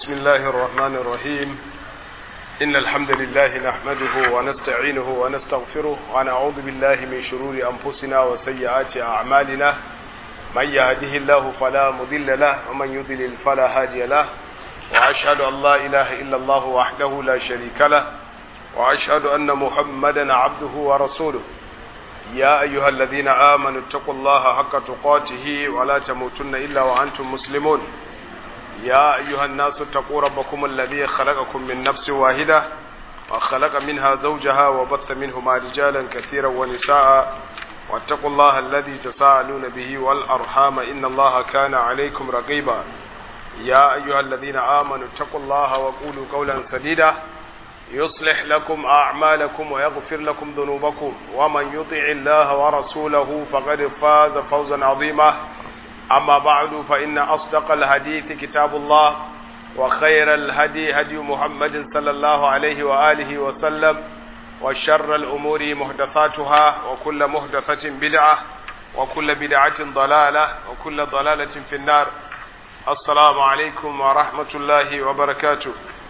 بسم الله الرحمن الرحيم إن الحمد لله نحمده ونستعينه ونستغفره ونعوذ بالله من شرور أنفسنا وسيئات أعمالنا من يهده الله فلا مضل له ومن يضلل فلا هادي له وأشهد أن لا إله إلا الله وحده لا شريك له وأشهد أن محمدا عبده ورسوله يا أيها الذين آمنوا اتقوا الله حق تقاته ولا تموتن إلا وأنتم مسلمون يا أيها الناس اتقوا ربكم الذي خلقكم من نفس واحدة وخلق منها زوجها وبث منهما رجالا كثيرا ونساء واتقوا الله الذي تساءلون به والأرحام إن الله كان عليكم رقيبا يا أيها الذين آمنوا اتقوا الله وقولوا قولا سديدا يصلح لكم أعمالكم ويغفر لكم ذنوبكم ومن يطع الله ورسوله فقد فاز فوزا عظيما أما بعد فإن أصدق الحديث كتاب الله وخير الهدي هدي محمد صلى الله عليه وآله وسلم وشر الأمور محدثاتها وكل محدثة بدعة وكل بدعة ضلالة وكل ضلالة في النار السلام عليكم ورحمة الله وبركاته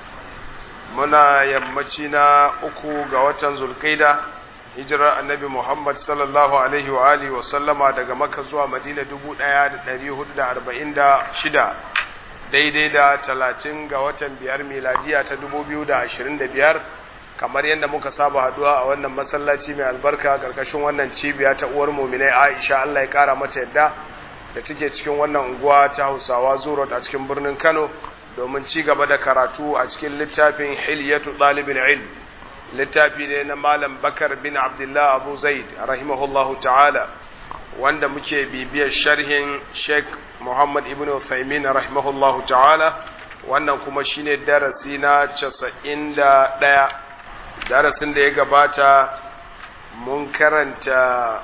muna yammaci na uku ga watan zulkaida hijirar annabi muhammad sallallahu alaihi wa alihi wa sallama daga maka zuwa madina dubu ɗaya da ɗari hudu da arba'in da shida daidai da talatin ga watan biyar miladiya ta dubu biyu da ashirin da biyar kamar yadda muka saba haduwa a wannan masallaci mai albarka ƙarƙashin wannan cibiya ta uwar muminai aisha allah ya ƙara mata yadda da take cikin wannan unguwa ta hausawa zurot a cikin birnin kano domin ci gaba da karatu a cikin littafin hilyatu ɗalibin ilm littafi ne na malam bakar bin abdullah abu zaid rahimahullahu ta'ala wanda muke bibiyar sharhin sheikh muhammad ibn uthaymin rahimahullahu ta'ala wannan kuma shine darasi na casa'in da ɗaya darasin da ya gabata mun karanta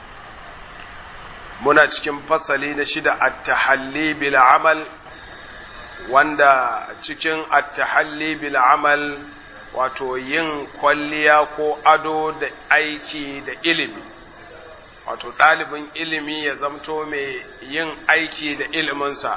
muna cikin fasali na shida at-tahalli bil amal wanda cikin attahalli bil amal wato yin kwalliya ko ado da aiki da ilimi wato ɗalibin ilimi ya zamto mai yin aiki da iliminsa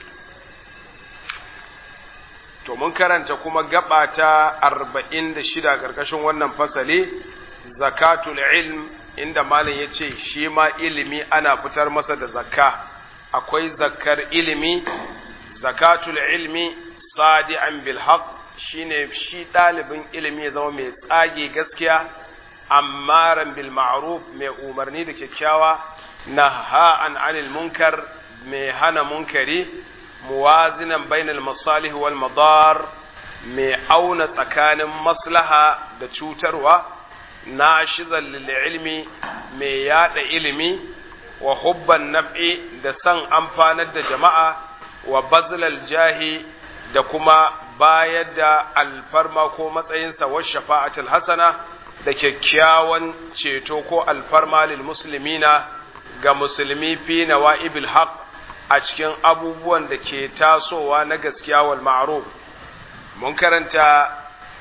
to mun karanta kuma gaba ta arba'in da shida ƙarƙashin wannan fasali zakatul ilm inda malam ya ce shi ma ilimi ana fitar masa da zakka akwai zakkar ilimi zakatul ilmi sadi'an bil haqq shine shi ɗalibin ilimi ya zama mai tsage gaskiya ammaran bil ma'ruf mai umarni da kyakkyawa naha'an anil munkar mai hana munkari muwazinan bainal masalih wal madar mai auna tsakanin maslaha da cutarwa nashizan lil ilmi mai yada ilimi wa hubban naf'i da san amfanar da jama'a wa bazlal jahi da kuma bayar da alfarma ko matsayinsa wa shafa'atul hasana da kyakkyawan ceto ko alfarma lil muslimina ga musulmi fi nawa'ibil haq a cikin abubuwan da ke tasowa na gaskiya wal ma'ruf mun karanta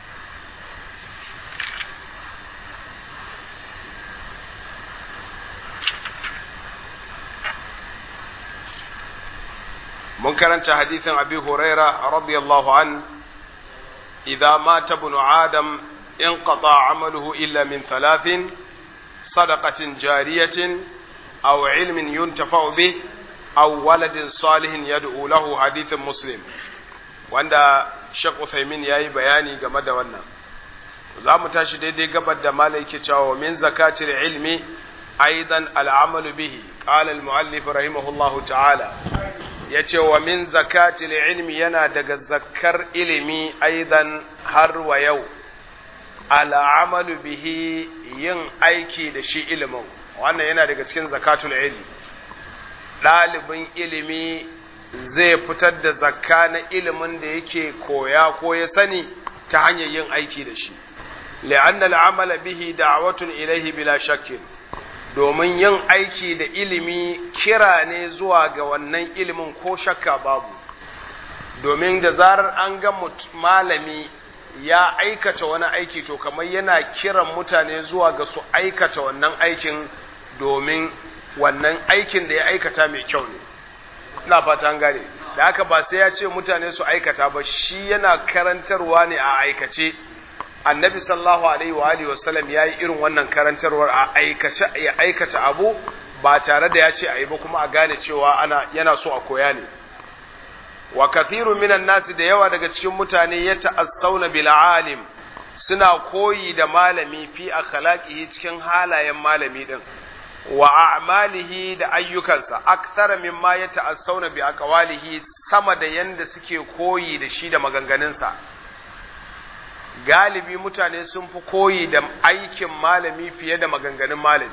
mun karanta hadithin abi huraira radiyallahu an idza mata ibn adam inqata amaluhu illa min thalathin sadaqatin jariyatin aw ilmin yuntafa'u bih aw waladin salihin yad'u lahu hadithin muslim wanda Sheikh Uthaymeen yayi bayani game da wannan za mu tashi daidai gabar da malai yake cewa min zakatil ilmi aidan al'amalu bihi qala al-muallif rahimahullahu ta'ala ya ce wa min zakatil ilmi yana daga zakkar ilimi aidan har wa yau al'amalu bihi yin aiki da shi ilimin wannan yana daga cikin zakatul ilmi ɗalibin ilimi zai fitar da zakka na ilimin da yake koya ko ya sani ta hanyar yin aiki da shi li'anna al'amala bihi da'watun ilaihi bila shakkin domin yin aiki da ilimi kira ne zuwa ga wannan ilimin ko shakka babu domin da zarar an ga malami ya aikata wani aiki to kamar yana kiran mutane zuwa ga su aikata wannan aikin domin wannan aikin da ya aikata mai kyau ne ina fata an gane da haka ba sai ya ce mutane su aikata ba shi yana karantarwa ne a aikace annabi sallallahu alaihi wa alihi wasallam yayi irin wannan karantarwar a aikace ya aikata abu ba tare da ya ce ayi ba kuma a gane cewa ana yana so a koya ne wa kathiru minan nasi da yawa daga cikin mutane ya ta'assauna bil alim suna koyi da malami fi akhlaqihi cikin halayen malami din wa a'malihi da ayyukansa akthara mimma ya ta'assauna bi aqwalihi sama da yanda suke koyi da shi da maganganunsa galibi mutane sun fi koyi da aikin malami fiye da maganganun malami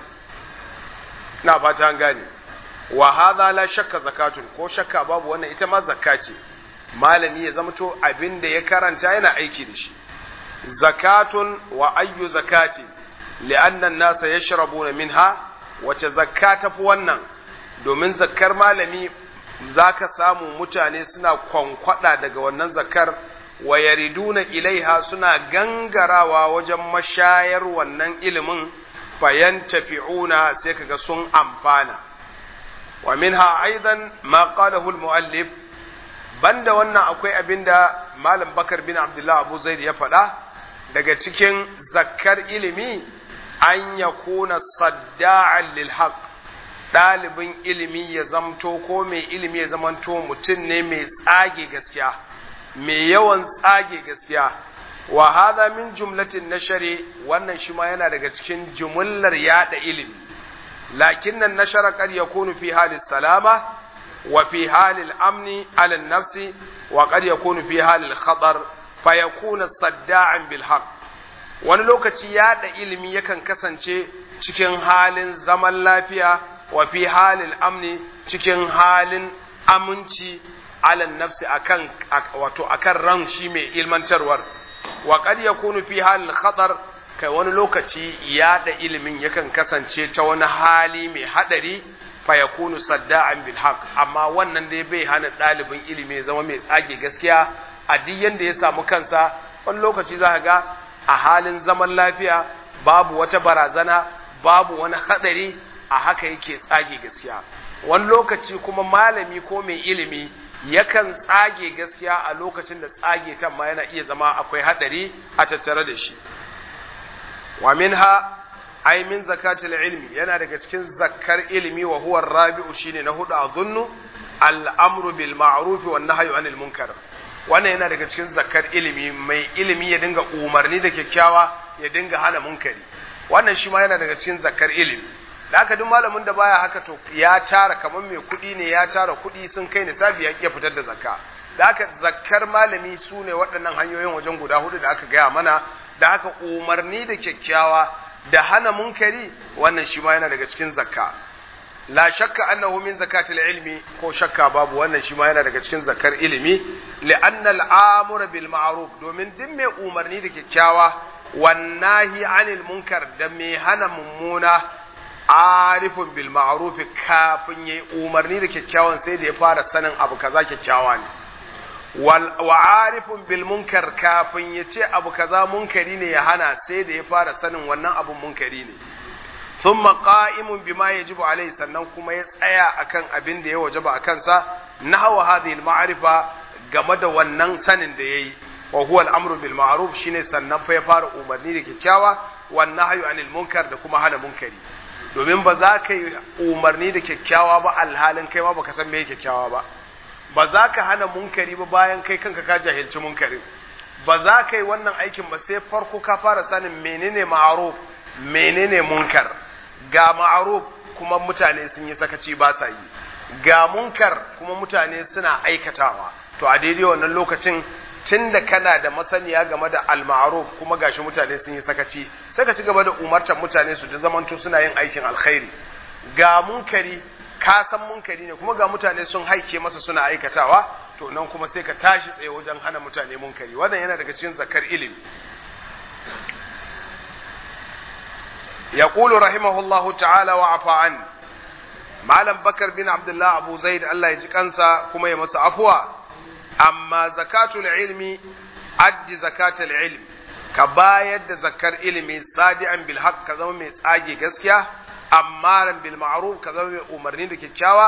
na fata an gane wa hadha la shakka zakatun ko shakka babu wannan ita ma zakka ce malami ya zamto abin da ya karanta yana aiki da shi zakatun wa ayyu zakati li'anna an-nasa yashrabuna minha wace zakka tafi wannan domin zakkar malami zaka samu mutane suna kwankwada daga wannan zakkar wa yariduna ilaiha suna gangarawa wajen mashayar wannan ilimin fayan tafi'una sai kaga sun amfana wa minha aidan ma qalahu al-muallif banda wannan akwai abinda malam bakar bin abdullah abu zaid ya faɗa daga cikin zakkar ilimi an yakuna sadda'an lil haqq ɗalibin ilimi ya zamto ko mai ilimi ya zamanto mutum ne mai tsage gaskiya mai yawan tsage gaskiya wa hadha min jumlatin nashari wannan shi ma yana daga cikin jumullar yada ilimi lakin nan nashara qad yakunu fi halis salama wa fi halil amni ala nafsi wa qad yakunu fi halil khatar fa yakuna sadda'an bil haqq wani lokaci yada ilimi yakan kasance cikin halin zaman lafiya wa fi halil amni cikin halin aminci ala nafsi akan wato akan ran shi mai ilmantarwar wa qad yakunu fi halil khatar kai wani lokaci yada ilimin yakan kasance ta wani hali mai hadari fa yakunu sadda'an bil haqq amma wannan dai bai hana dalibin ilimi zama mai tsage gaskiya a duk yanda ya samu kansa wani lokaci za ga a halin zaman lafiya babu wata barazana babu wani hadari a haka yake tsage gaskiya wani lokaci kuma malami ko mai ilimi yakan tsage gaskiya a lokacin da tsage ta ma yana iya zama akwai hadari a tattare da shi wa minha ay min zakatil ilmi yana daga cikin zakkar ilimi wa huwa rabi'u shine na hudu azunnu al-amru bil ma'ruf wan nahyu anil munkar wannan yana daga cikin zakkar ilimi mai ilimi ya dinga umarni da kyakkyawa ya dinga hana munkari wannan shi ma yana daga cikin zakkar ilimi da haka duk malamin da baya haka to ya tara kamar mai kuɗi ne ya tara kuɗi sun kai nisabi ya iya fitar da zakka da haka zakkar malami su ne waɗannan hanyoyin wajen guda hudu da aka gaya mana da haka umarni da kyakkyawa da hana munkari wannan shi ma yana daga cikin zakka la shakka annahu min zakatil ilmi ko shakka babu wannan shi ma yana daga cikin zakkar ilimi li'anna al'amura bil ma'ruf domin duk mai umarni da kyakkyawa wannahi anil munkar da mai hana mummuna arifun bil ma'ruf kafin yayi umarni da kyakkyawan sai da ya fara sanin abu kaza kyakkyawa ne wa arifun bil munkar kafin ya ce abu kaza munkari ne ya hana sai da ya fara sanin wannan abun munkari ne thumma qa'imun bima yajibu alai sannan kuma ya tsaya akan abin da ya wajaba a kansa nahwa hadhihi al ma'rifa game da wannan sanin da yayi wa huwa al amru bil ma'ruf shine sannan fa ya fara umarni da kyakkyawa wan nahyu anil munkar da kuma hana munkari domin ba za ka yi umarni da kyakkyawa ba alhalin kai ma baka san me kyakkyawa ba ba za ka hana munkari ba bayan kai kanka ka jahilci munkarin ba za ka yi wannan aikin ba sai farko ka fara sanin menene ma'aruf menene munkar ga ma'aruf kuma mutane sun yi sakaci ba sa yi ga munkar kuma mutane suna aikatawa to a daidai wannan lokacin tun da kana da masaniya game da al-ma'ruf kuma gashi mutane sun yi sakaci sai ka ci gaba da umartar mutane su da zamanto suna yin aikin alkhairi ga munkari ka san munkari ne kuma ga mutane sun haike masa suna aikatawa to nan kuma sai ka tashi tsaye wajen hana mutane munkari wannan yana daga cikin zakar ilimi يقول رحمه الله تعالى وعفى عنه malam bakar bin abdullah abu zaid Allah ya ji kansa kuma ya masa afuwa amma zakatul ilmi addi zakatul ilm ka bayar da zakar ilimi sadi'an bil haqq ka zama mai tsage gaskiya ammaran bil ma'ruf ka zama mai umarni da kyakkyawa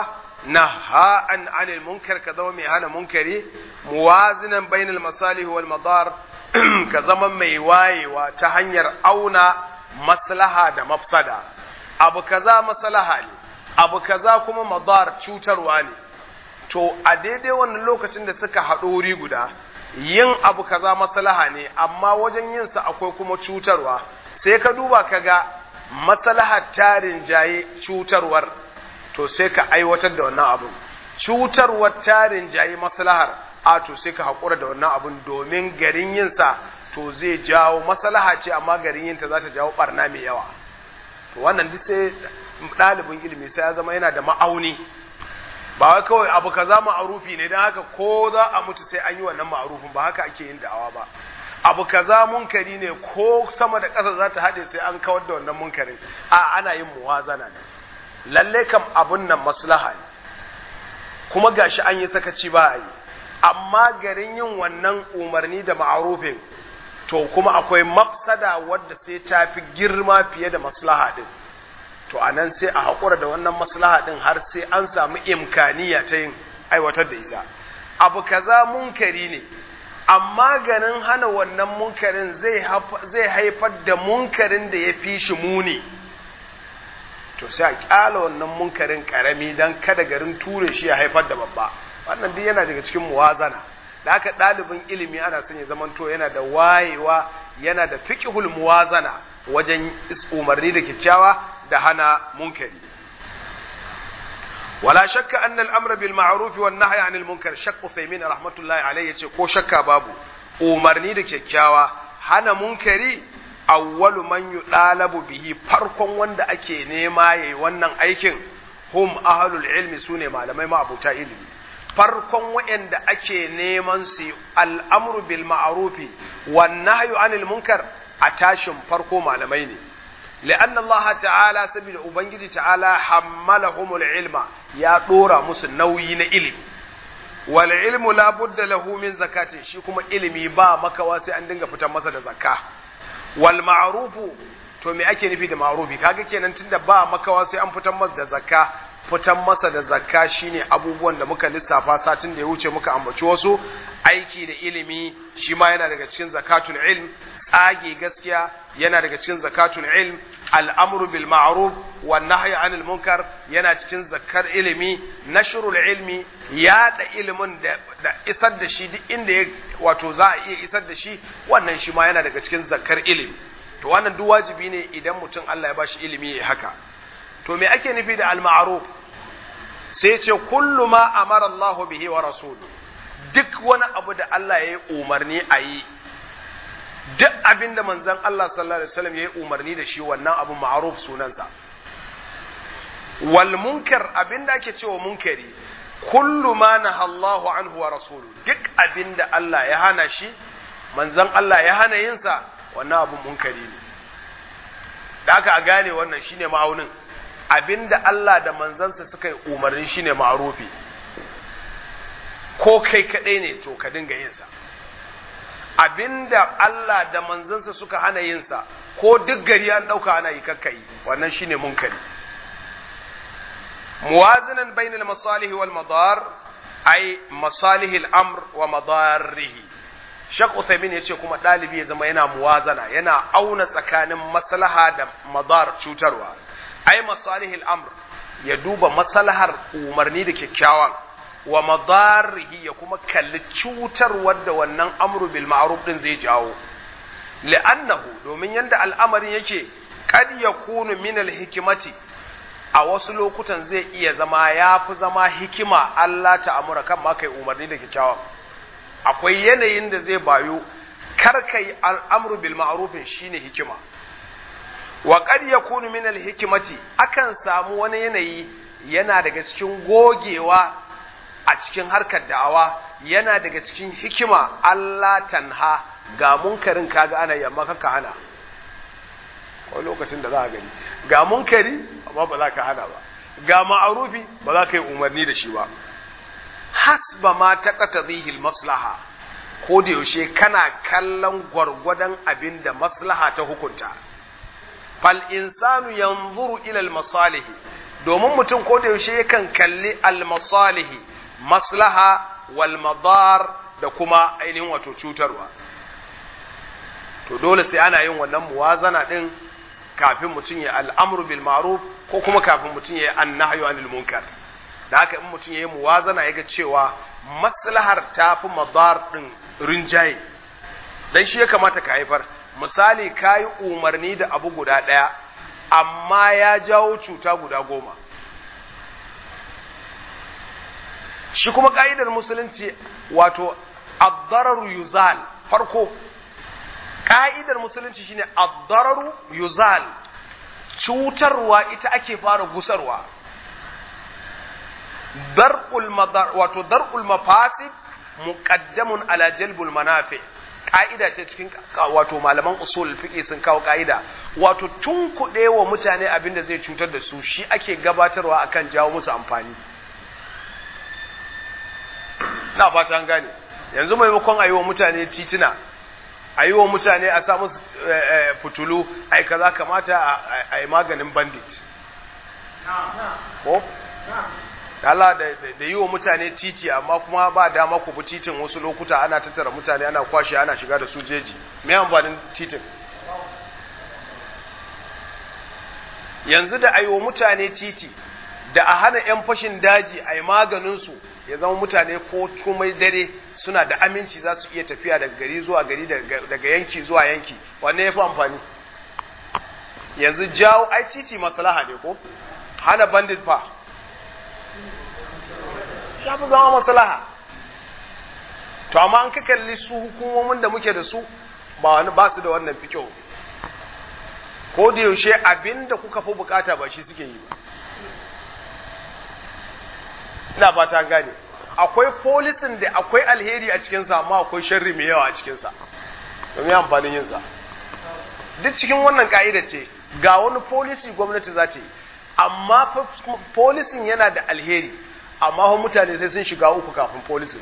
naha'an anil munkar ka zama mai hana munkari muwazinan bainal masalih wal madar ka zama mai wayewa ta hanyar auna maslaha da mafsada abu kaza maslaha ne abu kaza kuma madar cutarwa ne to a daidai wannan lokacin da suka haɗo wuri guda yin abu kaza maslaha ne amma wajen yin sa akwai kuma cutarwa sai ka duba ka ga maslahar tarin jaye cutarwar to sai ka aiwatar da wannan abun cutarwar tarin jaye maslahar a to sai ka haƙura da wannan abun domin garin yin sa to zai jawo maslaha ce amma garin yin ta za ta jawo barna mai yawa to wannan duk sai ɗalibin ilimi sai ya zama yana da ma'auni ba wai kawai abu kaza ma'arufi ne don haka ko za a mutu sai an yi wannan ma'arufin ba haka ake yin da'awa ba abu kaza munkari ne ko sama da ƙasa za ta haɗe sai an kawar da wannan munkarin a ana yin muwazana ne lalle kam abun nan maslaha ne kuma gashi an yi sakaci ba a yi amma garin yin wannan umarni da ma'arufin to kuma akwai mafsada wadda sai ta fi girma fiye da maslaha din to a nan sai a haƙura da wannan maslaha ɗin har sai an samu imkaniya ta yin aiwatar da ita abu kaza munkari ne amma ganin hana wannan munkarin zai haifar da munkarin da ya fi shi muni to sai a ƙyala wannan munkarin ƙarami don kada garin ture shi ya haifar da babba wannan duk yana daga cikin muwazana da haka ɗalibin ilimi ana son ya zamanto yana da wayewa yana da fiqhul muwazana wajen umarni da kyakkyawa da hana munkari wala shakka anna al-amra bil ma'ruf wan nahyi 'anil munkar shakk Uthaymin rahmatullahi alayhi yace ko shakka babu umarni da kyakkyawa hana munkari awwalu man yudalabu bihi farkon wanda ake nema yayi wannan aikin hum ahlul ilmi sune malamai ma abuta ilimi farkon waɗanda ake neman su al'amru bil ma'rufi wan nahyu 'anil munkar a tashin farko malamai ne لأن الله تعالى سبيل أبنجي تعالى حملهم العلم يا دورا مس نوي علم والعلم لا بد له من زكاة shi kuma ilimi ba makawa sai an dinga fitar masa da zakka wal ma'rufu to me ake nufi da ma'rufi kaga kenan tunda ba makawa sai an fitar masa da zakka fitar masa da zakka shine abubuwan da muka lissafa satin da ya wuce muka ambaci wasu aiki da ilimi shi ma yana daga cikin zakatul ilm tsage gaskiya yana daga cikin zakatul ilm al'amru bil ma'ruf wan nahyi anil munkar yana cikin zakar ilimi nashrul ilmi yaɗa ilimin da, da isar da shi duk inda ya wato za a iya isar da shi wannan shi ma yana daga cikin zakar ilimi to wannan duk wajibi ne idan mutum Allah ya bashi ilimi ya haka to me ake nufi da al ma'ruf sai ce kullu ma amara Allah bihi wa rasuluhu duk wani abu da Allah ya yi umarni a yi duk abin da manzan Allah sallallahu Alaihi wasallam ya yi umarni da shi wannan abu ma'aruf sunansa wal munkar abin da ake cewa munkari kullu ma na Allahu anhu wa rasulu duk abin da Allah ya hana shi manzan Allah ya hana yinsa wannan abu munkari ne da aka a gane wannan shine ma'aunin abin da Allah da manzansa suka yi umarni shine ma'arufi ko kai kaɗai ne to ka dinga yinsa abinda Allah da manzansa suka hana yinsa ko duk gari an ɗauka ana yi kakkai wannan shine munkari muwazinan bainal masalihi wal madar ay masalihil amr wa madarrihi Shek Uthaymin ya ce kuma ɗalibi ya zama yana muwazana yana auna tsakanin maslaha da madar cutarwa ai masalihil amr ya duba maslahar umarni da kyakkyawan wa madarihi ya kuma kalli cutarwar da wannan amru bil ma'ruf din zai jawo li'annahu domin yanda al'amarin yake kad yakunu min al hikimati a wasu lokutan zai iya zama ya fi zama hikima Allah ta amura kan ma kai umarni da kyakkyawa akwai yanayin da zai bayo kar kai al'amru bil ma'rufin shine hikima wa kad yakunu min al hikimati akan samu wani yanayi yana daga cikin gogewa a cikin harkar da'awa yana daga cikin hikima Allah tanha ga munkarin kaga ana yamma kaka hana ko lokacin da za a gani ga munkari amma ba za ka hana ba ga ma'arufi ba za ka yi umarni da shi ba hasba ma taqtadhihi maslaha ko da yaushe kana kallon gwargwadon abin da maslaha ta hukunta fal insanu yanzuru ila al masalihi domin mutum ko da yaushe yakan kalli almasalihi maslaha wal madar da kuma ainihin wato cutarwa to dole sai ana yin wannan muwazana din kafin mutum ya al'amru bil ma'ruf ko kuma kafin mutum ya annahyu anil munkar da haka in mutum ya yi muwazana ya ga cewa maslahar ta fi madar din rinjaye dan shi ya kamata ka haifar misali ka yi umarni da abu guda ɗaya amma ya jawo cuta guda goma shi kuma ka'idar musulunci wato addararu yuzal farko ka'idar musulunci shine addararu yuzal cutarwa ita ake fara gusarwa dar'ul madar wato dar'ul mafasid muqaddamun ala jalbul manafi ka'ida ce cikin wato malaman usul fiqi sun kawo ka'ida wato tun kuɗe wa mutane abin da zai cutar da su shi ake gabatarwa akan jawo musu amfani na fata an gane yanzu maimakon a yi wa mutane tituna a yi wa mutane a sa musu fitulu ai kaza kamata a yi maganin bandit ko Allah da yi wa mutane titi amma kuma ba dama ku bi titin wasu lokuta ana tattara mutane ana kwashe ana shiga da su jeji me amfanin titin yanzu da ayi wa mutane titi da a hana 'yan fashin daji a yi maganinsu ya zama mutane ko komai dare suna da aminci za su iya tafiya daga gari zuwa gari daga yanki zuwa yanki wanne ya fi amfani yanzu jawo ai titi maslaha ne ko hana bandit fa ya fi zama maslaha to amma an ka kalli su hukumomin da muke da su ba wani ba su da wannan fikiyo ko da yaushe abin da kuka fi bukata ba shi suke yi ba ina ba ta gane akwai polisin da akwai alheri a cikinsa amma akwai sharri mai yawa a cikinsa domin amfanin yinsa duk cikin wannan ka'ida ce ga wani polisi gwamnati za ta yi amma polisin yana da alheri amma mutane sai sun shiga uku kafin polisin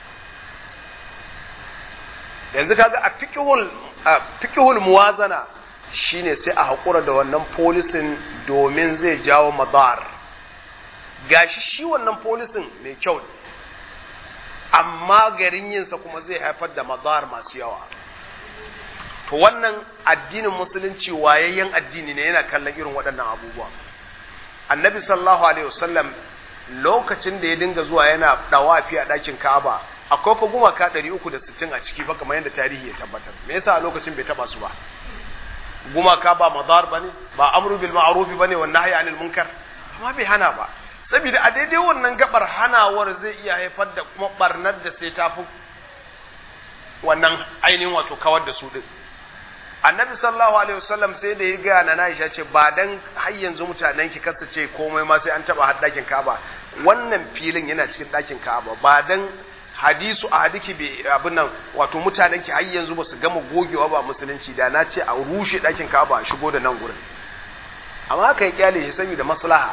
yanzu kaga a fikihul a fikihul muwazana shine sai a haƙura da wannan polisin domin zai jawo madar gashi shi wannan polisin mai kyau ne amma garin yinsa kuma zai haifar da madar masu yawa to wannan addinin musulunci wayayyen addini ne yana kallon irin waɗannan abubuwa annabi sallallahu alaihi wasallam lokacin da ya dinga zuwa yana dawafi a ɗakin ka'aba akwai fa gumaka 360 a ciki fa kamar yadda tarihi ya tabbatar me yasa a lokacin bai taba su ba gumaka ba madar bane ba amru bil ma'ruf bane wa nahyi anil munkar amma bai hana ba saboda a daidai wannan gabar hanawar zai iya haifar da kuma barnar da sai tafi wannan ainihin wato kawar da su din annabi sallallahu alaihi wasallam sai da ya ga na Aisha ce ba dan har yanzu mutanen ki kasa ce komai ma sai an taba har dakin Ka'aba wannan filin yana cikin dakin Ka'aba ba dan hadisu a hadiki bai abin nan wato mutanen ki har yanzu ba su gama gogewa ba musulunci da na ce a rushe dakin Ka'aba a shigo da nan gurin amma aka yi kyale shi saboda maslaha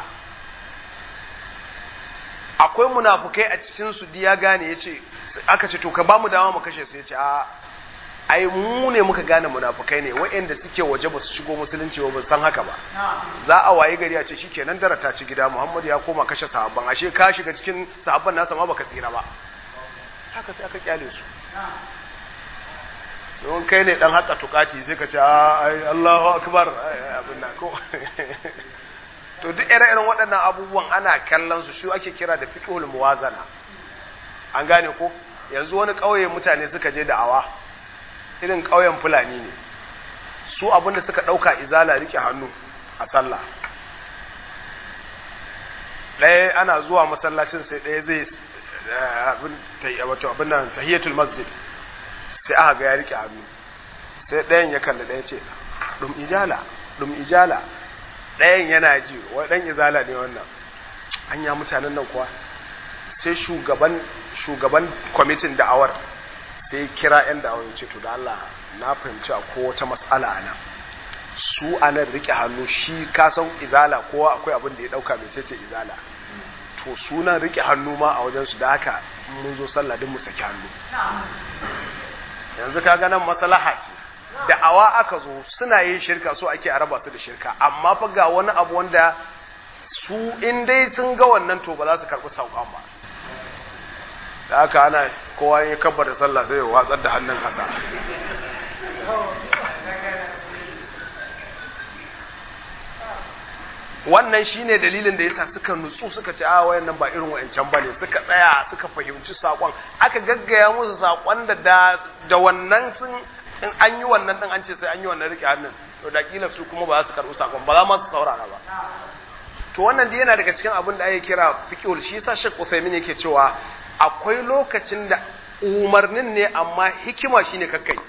akwai munafukai a cikin su ya gane yace aka ce to ka ba mu dama mu kashe su yace a ai mu ne muka gane munafukai ne waɗanda suke waje ba su shigo musulunci ba san haka ba za a waye gari a ce shikenan dara ta ci gida Muhammad ya koma kashe sahabban ashe ka shiga cikin sahabban nasa ma baka tsira ba haka sai aka kyale su don kai ne dan haka tukati sai ka ce ai Allahu akbar abin nan ko to duk ire-iren waɗannan abubuwan ana kallon su shi ake kira da fiqhul muwazana an gane ko yanzu wani ƙauye mutane suka je da'awa irin ƙauyen fulani ne su abinda suka ɗauka izala rike hannu a sallah ɗaya ana zuwa masallacin sai ɗaya zai wato abin nan tahiyatul masjid sai aka ga ya rike hannu sai ɗayan ya kalli ɗaya ce ɗum ijala ɗum ijala ɗayan yana ji wai ɗan izala ne wannan an ya mutanen nan kuwa sai shugaban shugaban kwamitin da'awar sai kira 'yan da ce to da Allah na fahimci a ko wata matsala ana su anan rike hannu shi kasan izala kowa akwai abin da ya dauka mai ce izala to sunan rike hannu ma a wajen su da haka mun zo sallah din mu saki hannu yanzu kaga nan maslaha ce da awa aka zo suna yin shirka so ake araba su da shirka amma fa ga wani abu wanda su in dai sun ga wannan to ba za su karɓi sauƙan ba da haka ana kowa ya kabba da sallah sai ya watsar da hannun ƙasa wannan shine dalilin da yasa suka nutsu suka ce a wayannan ba irin wayancan bane suka tsaya suka fahimci sakon aka gaggaya musu sakon da da wannan sun in an yi wannan din an ce sai an yi wannan rike hannun to da kila su kuma ba za su karɓi sakon ba za ma su saurara ba to wannan dai yana daga cikin abin da ake kira fiqhul shi yasa Sheikh Uthaymeen yake cewa akwai lokacin da umarnin ne amma hikima shine kakkai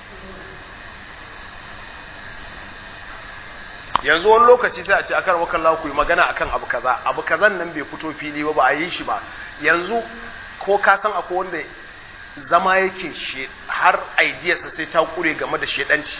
yanzu wani lokaci sai a ce akan wakan Allah ku yi magana akan abu kaza abu kazan nan bai fito fili ba ba a yi shi ba yanzu ko ka san akwai wanda zama yake she har idiyarsa sai ta kure game da shedanci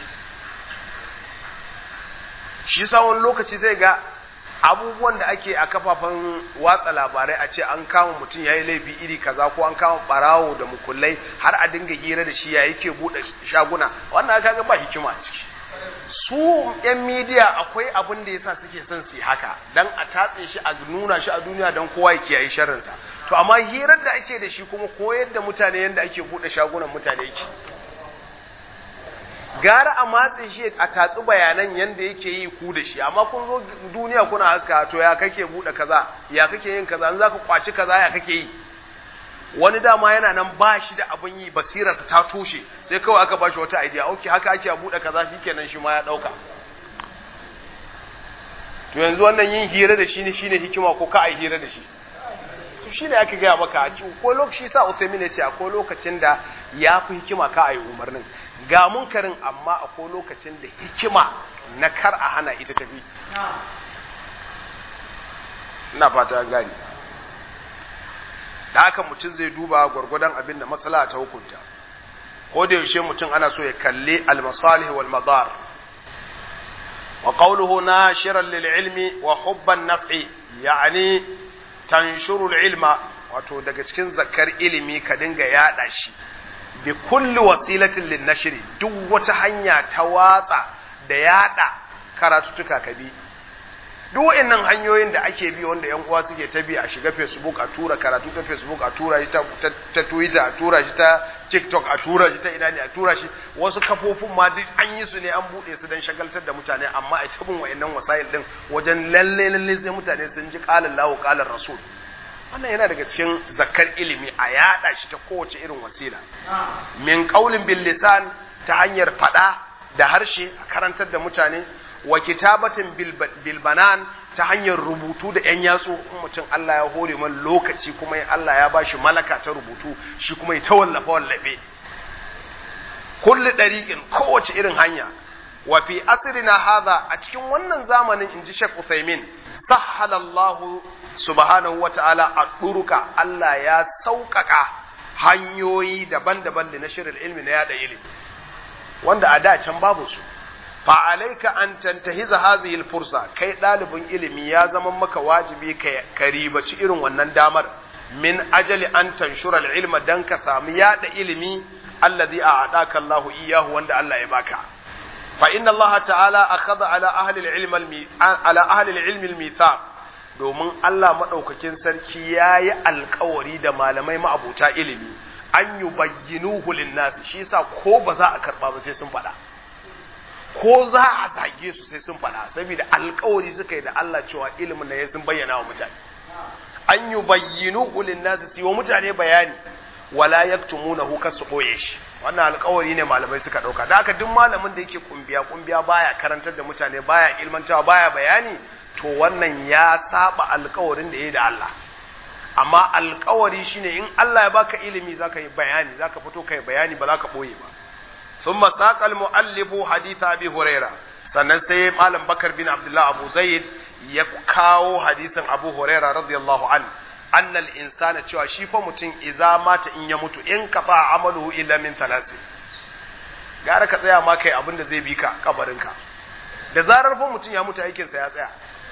shi yasa wani lokaci zai ga abubuwan da ake a kafafen watsa labarai a ce an kama mutum ya yi laifi iri kaza ko an kama barawo da mukullai har a dinga hira da shi ya yake buɗe shaguna wannan kaga ba hikima a ciki su yan midiya akwai abin da yasa suke son su haka dan a tatse shi a nuna shi a duniya dan kowa ya kiyaye sharrinsa to amma hirar da ake da shi kuma koyar da mutane yadda ake buɗe shagunan mutane yake gara a matse shi a tatsi bayanan yadda yake yi ku da shi amma kun zo duniya kuna haska to ya kake buɗe kaza ya kake yin kaza an zaka kwaci kaza ya kake yi wani dama yana nan ba shi da abin yi basirarsa ta toshe sai kawai aka ba shi wata idea ok haka ake a buɗe kaza shi kenan shi ma ya ɗauka to yanzu wannan yin hira da shi ne shine hikima ko ka a yi hira da shi to shi ne aka gaya maka a ci ko lokaci sa Uthaymin ya ce akwai lokacin da ya fi hikima ka a yi umarnin ga munkarin amma akwai lokacin da hikima na kar a hana ita tafi ina fata gani da haka mutum zai duba gwargwadon abin da matsala ta hukunta ko da yaushe mutum ana so ya kalli al-masalih wal madar wa qawluhu nashiran lil ilmi wa hubban naf'i yani tanshuru ilma wato daga cikin zakar ilimi ka dinga yada shi bi kulli wasilatin lin nashri duk wata hanya ta watsa da yada karatutuka ka bi duk wa'annan hanyoyin da ake bi wanda yan uwa suke ta bi a shiga Facebook a tura karatu ta Facebook a tura shi ta, ta, Twitter a tura shi ta TikTok a tura shi ta ina ne a tura shi wasu kafofin ma duk an yi su ne an bude su dan shagaltar da mutane amma a tabin wa'annan wasail din wajen lalle lalle sai mutane sun ji qala Allahu qala Rasul wannan yana daga cikin zakar ilimi a yada shi ta kowace irin wasila min qaulin bil lisan ta hanyar fada da harshe a karantar da mutane wa kitabatin bilbanan ta hanyar rubutu da ‘yan yatsu in mutum Allah ya hore man lokaci kuma Allah ya bashi malaka ta rubutu shi kuma ya ta wallafa wallafe kulli ɗariƙin kowace irin hanya wa fi asrina hadha a cikin wannan zamanin inji Sheikh Uthaymin sahhalallahu subhanahu wa ta'ala a ɗuruka Allah ya sauƙaƙa hanyoyi daban-daban da na shirin ilmi na yada ilimi wanda a da can babu su fa'alaika an tantahiza hazihil fursa kai ɗalibin ilimi ya zama maka wajibi ka ribaci irin wannan damar min ajali an tanshura ilma dan ka samu yada ilimi allazi a adaka Allahu iyahu wanda Allah ya baka fa inna Allah ta'ala akhadha ala ahli al-ilm ala ahli al-ilm al-mithaq domin Allah madaukakin sarki yayi alkawari da malamai ma'abuta ilimi an yubayyinuhu lin-nas shi yasa ko ba za a karba ba sai sun faɗa ko za a zage su sai sun faɗa saboda alkawari suka yi da Allah cewa ilimin da ya sun bayyana wa mutane an yi bayyinu ulin nasu su wa mutane bayani wala yaktumuna hu kasu boye shi wannan alkawari ne malamai suka ɗauka da haka duk malamin da yake kumbiya kumbiya baya karantar da mutane baya ilmantawa baya bayani to wannan ya saba alkawarin da ya yi da Allah amma alkawari shine in Allah ya baka ilimi zaka yi bayani zaka fito kai bayani ba zaka boye ba ثم ساق المؤلف حديث ابي هريره sannan sai malam bakar bin abdullah abu zaid ya kawo hadisin abu huraira radiyallahu an annal insana cewa shi fa mutum idza mata in ya mutu in kafa amaluhu illa min thalasi gara ka tsaya ma kai abin da zai bi ka kabarinka da zarar fa mutum ya mutu aikin sa ya tsaya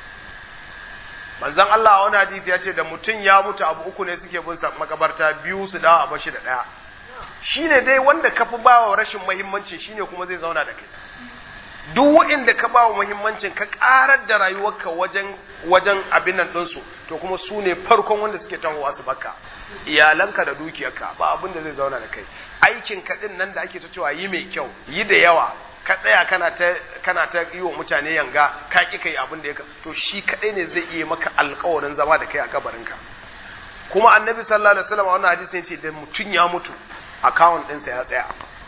manzon Allah a wani hadisi ya ce da mutum ya mutu abu uku ne suke bin sa makabarta biyu su dawo a bashi da daya shi ne dai wanda ka fi ba wa rashin mahimmanci shi ne kuma zai zauna da kai duk waɗanda ka ba wa muhimmancin ka ƙarar da rayuwarka wajen wajen abin nan ɗinsu to kuma su ne farkon wanda suke tahowa su baka iyalanka da dukiyarka ba abin da zai zauna da kai aikin ka din nan da ake ta cewa yi mai kyau yi da yawa ka tsaya kana ta kana ta yi wa mutane yanga ka ki kai abin da ya to shi kadai ne zai iya maka alƙawarin zama da kai a kabarinka kuma annabi sallallahu alaihi wasallam a wannan hadisi yace da mutun ya mutu account ɗinsa ya tsaya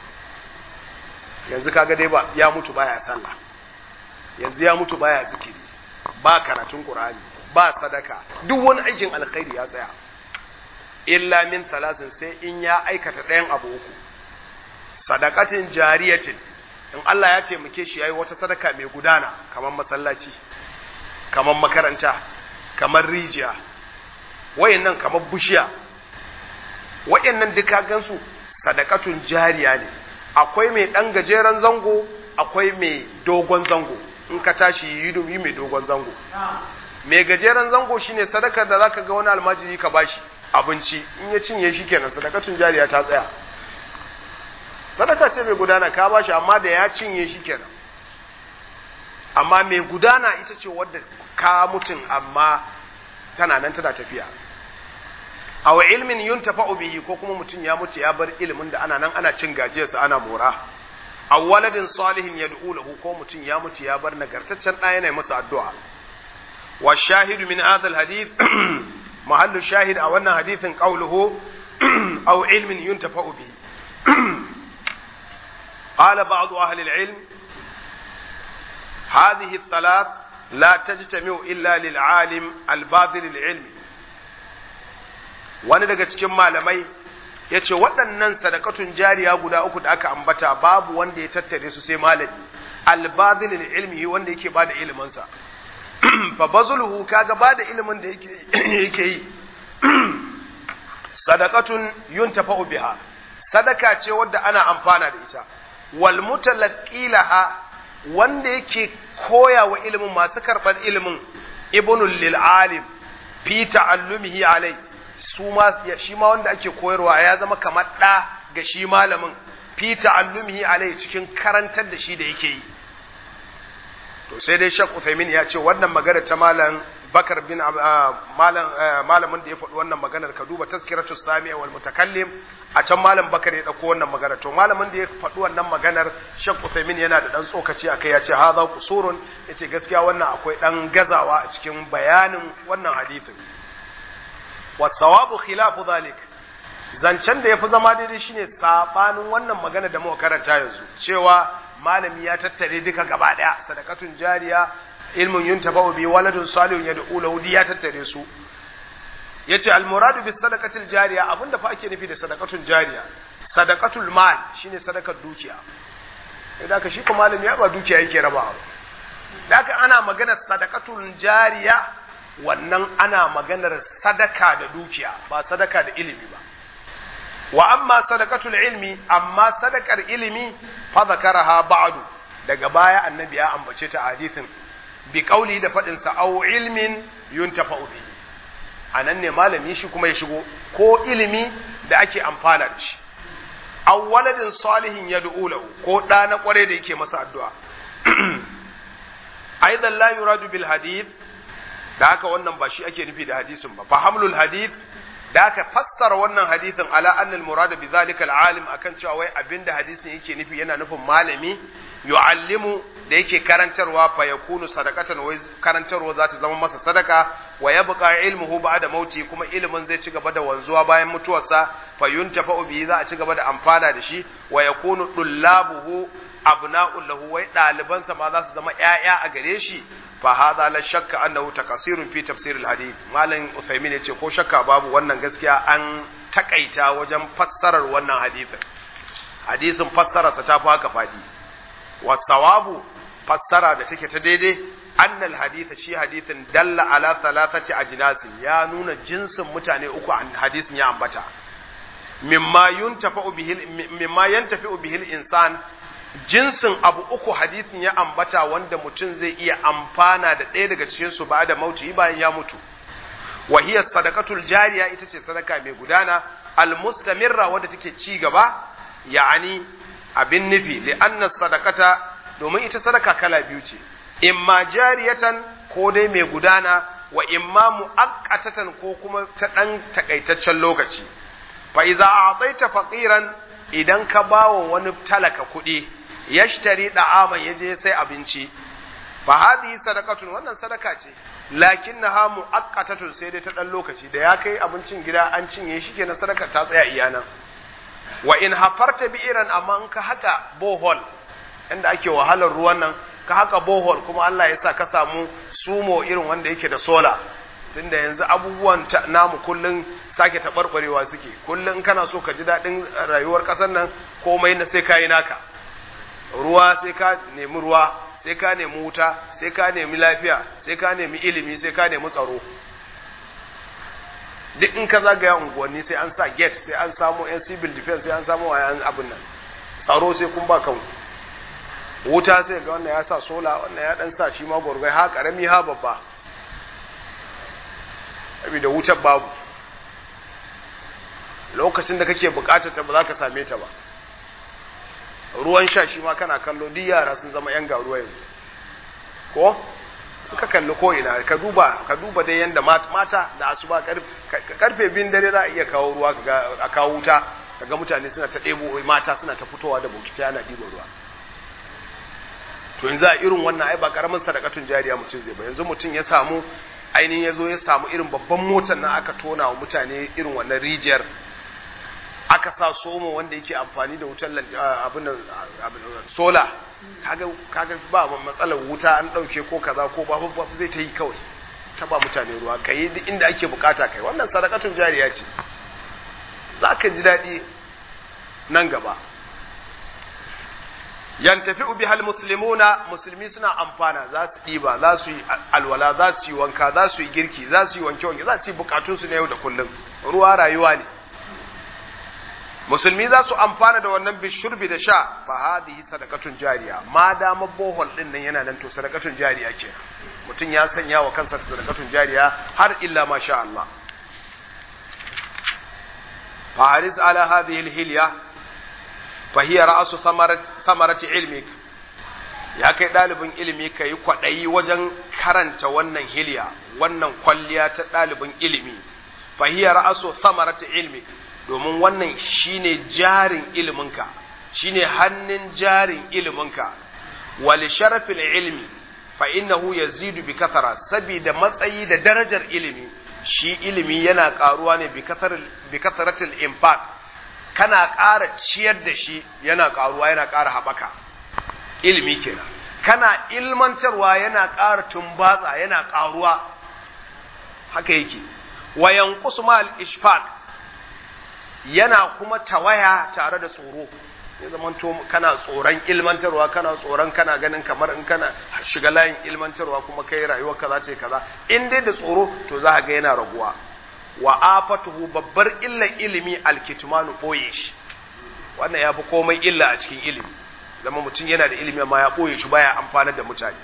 yanzu kaga dai ba ya mutu baya sallah yanzu ya mutu baya zikiri ba karatun qur'ani ba sadaka duk wani aikin alkhairi ya tsaya illa min talasin sai in ya aikata ɗayan abu uku sadakatin jariyatin in Allah ya taimake shi yayi wata sadaka mai gudana kamar masallaci kamar makaranta kamar rijiya wayannan kamar bushiya wayannan duka gansu sadakatun jariya ne akwai mai ɗan gajeren zango akwai mai dogon zango in ka tashi yi yi mai dogon zango mai gajeren zango shine sadakar da zaka ga wani almajiri ka bashi abinci in ya cinye shi kenan sadakatun jariya ta tsaya sadaka ce mai gudana ka bashi amma da ya cinye shi kenan amma mai gudana ita ce wadda ka mutun amma tana nan tana tafiya aw ilmin yuntafa'u bihi ko kuma mutum ya mutu ya bar ilimin da ana nan ana cin gajiyarsa ana mora aw waladin salihin yad'u lahu ko mutum ya mutu ya bar nagartaccen ɗaya yana masa addu'a wa shahidu min hadha alhadith mahallu shahid a wannan hadithin qawluhu aw ilmin yuntafa'u bihi قال بعض أهل العلم هذه الثلاث لا تجتمع إلا للعالم الباذل العلمي wani daga cikin malamai ya ce waɗannan sadakatun jariya guda uku da aka ambata babu wanda ya tattare su sai malami albazilin ilmi wanda yake ba da iliminsa fa bazulhu kaga ba da ilimin da yake yi sadakatun yuntafa'u biha sadaka ce wadda ana amfana da ita wal mutalaqqilaha wanda yake koya wa ilimin masu karɓar ilimin ibnul lil alim fi ta'allumihi alai su ma shi ma wanda ake koyarwa ya zama kamar ɗa ga shi malamin fi ta'allumihi alai cikin karantar da shi da yake yi to sai dai Sheikh Uthaymeen ya ce wannan magana ta malam Bakar bin malam malamin da ya faɗi wannan maganar ka duba tazkiratus sami wal mutakallim a can malam Bakar ya dauko wannan magana to malamin da ya faɗi wannan maganar Sheikh Uthaymeen yana da dan tsokaci akai ya ce hadha qusurun yace gaskiya wannan akwai dan gazawa a cikin bayanin wannan hadisin wasawabu khilafu zalik zancen da yafi zama daidai shine sabanin wannan magana da muka karanta yanzu cewa malami ya tattare duka gaba daya sadakatun jariya ilmun yuntafa'u bi waladun salihun yad'u lahu ya tattare su yace al muradu bis sadaqatil jariya abinda fa ake nufi da sadakatun jariya sadaqatul mal shine sadakar dukiya idan ka shi ko malami ya ba dukiya yake rabawa da ana magana sadakatul jariya wannan ana maganar sadaka da dukiya ba sadaka da ilimi ba wa amma sadakatul ilmi amma sadakar ilimi fa zakaraha ba'du daga baya annabi ya ambace ta hadisin bi qauli da fadin sa aw ilmin yuntafa'u bihi anan ne malami shi kuma ya shigo ko ilimi da ake amfana da shi aw waladin salihin yad'u lahu ko da na kware da yake masa addu'a aidan la yuradu bil hadith da haka wannan ba shi ake nufi da hadisin ba fa hamlul hadith da aka fassara wannan hadisin ala annal murad bi zalika al alim akan cewa wai abinda hadisin yake nufi yana nufin malami yu'allimu da yake karantarwa fa yakunu sadaqatan wai karantarwa za ta zama masa sadaka wa yabqa ilmuhu ba'da mauti kuma ilimin zai ci gaba da wanzuwa bayan mutuwarsa fa yuntafa'u bihi za a ci gaba da amfana da shi wa yakunu dullabuhu abna'ul lahu wai ɗalibansa ma za su zama ƴaƴa a gare shi fa hadha la shakka annahu takasirun fi tafsir al hadith malam usaymin yace ko shakka babu wannan gaskiya an takaita wajen fassarar wannan hadisin hadisin fassararsa ta fi haka fadi wasawabu fassara da take ta daidai annal haditha shi hadithin dalla ala thalathati ajnasin ya nuna jinsin mutane uku hadisin ya ambata mimma yuntafa'u bihi mimma yantafi'u bihi al-insan jinsin abu uku hadisin ya ambata wanda mutum zai iya amfana da ɗaya daga cikin su ba da mauti bayan ya mutu wa hiya sadaqatul jariya ita ce sadaka mai gudana al mustamirra wadda take ci gaba ya'ani abin nufi li anna sadaqata domin ita sadaka kala biyu ce imma jariyatan ko dai mai gudana wa imma muaqqatatan ko kuma ta dan takaitaccen lokaci fa idza a'taita faqiran idan ka bawa wani talaka kuɗi yashtari da'aman yaje sai abinci fa hadhihi sadaqatun wannan sadaka ce lakinnaha muaqqatatun sai dai ta dan lokaci da ya kai abincin gida an cinye shi kenan sadaka ta tsaya iyana wa in hafarta bi'iran amma in ka haka bohol inda ake wahalar ruwan nan ka haka bohol kuma Allah ya sa ka samu sumo irin wanda yake da sola tunda yanzu abubuwan namu kullun sake taɓarɓarewa suke kullun kana so ka ji daɗin rayuwar ƙasar nan komai na sai ka yi naka ruwa sai ka nemi ruwa sai ka nemi wuta sai ka nemi lafiya sai ka nemi ilimi sai ka nemi tsaro duk in ka zagaya unguwanni sai an sa gate sai an samu yan civil defense sai an samu wayan abin nan tsaro sai kun ba kanku wuta sai ga wannan ya sa sola wannan ya dan sa shi ma gurgai ha karami ha babba da wutar babu lokacin da kake bukatar ta ba za ka same ta ba ruwan sha shi ma kana kallo duk yara sun zama yan garuwa yanzu ko ka kalli ko ina ka duba ka duba dai yanda mata da asuba karfe bin dare za a iya kawo ruwa a kawo wuta kaga mutane suna ta ɗebo mata suna ta fitowa da bokiti ana ɗiba ruwa to yanzu a irin wannan ai ba karamin sadakatun jariya mutum zai ba yanzu mutum ya samu ainihin ya zo ya samu irin babban motar nan aka tona wa mutane irin wannan rijiyar aka sa somo wanda yake amfani da wutar abin sola kaga kaga ba matsalar wuta an dauke ko kaza ko ba ba zai ta yi kawai ta ba mutane ruwa kai duk inda ake bukata kai wannan sadakatun jariya ce za ka ji daɗi nan gaba yantafi ubi hal muslimuna musulmi suna amfana za su ɗiba za su yi alwala za su yi wanka za su yi girki za su yi wanke wanke za su yi bukatunsu na yau da kullum ruwa rayuwa ne musulmi za su amfana da wannan bishurbi da sha fa hadhihi sadaqatun jariya ma dama bohol din nan yana nan to sadaqatun jariya ke mutum ya sanya wa kansa sadaqatun jariya har illa ma sha Allah fa haris ala hadhihi alhilya fa hiya ra'su thamarati ilmik ya kai ɗalibin ilimi ka yi kwaɗayi wajen karanta wannan hilya wannan kwalliya ta ɗalibin ilimi fa hiya ra'su thamarati ilmik domin wannan shine jarin iliminka shine hannun jarin iliminka wal sharafil ilmi fa innahu yazidu bi kasara saboda matsayi da darajar ilimi shi ilimi yana karuwa ne bi kasar bi kasaratil infaq kana ƙara ciyar da shi yana karuwa yana ƙara haɓaka ilimi kenan kana ilmantarwa yana ƙara tumbatsa yana ƙaruwa haka yake wa yanqusu ma al ishfaq yana kuma tawaya tare da tsoro ya zama to kana tsoron ilmantarwa kana tsoron kana ganin kamar in kana shiga layin ilmantarwa kuma kai rayuwar kaza ce kaza in dai da tsoro to za ga yana raguwa wa afatuhu babbar illar ilimi alkitmanu boye shi wannan ya fi komai illa a cikin ilimi zama mutum yana da ilimi amma ya boye shi baya amfana da mutane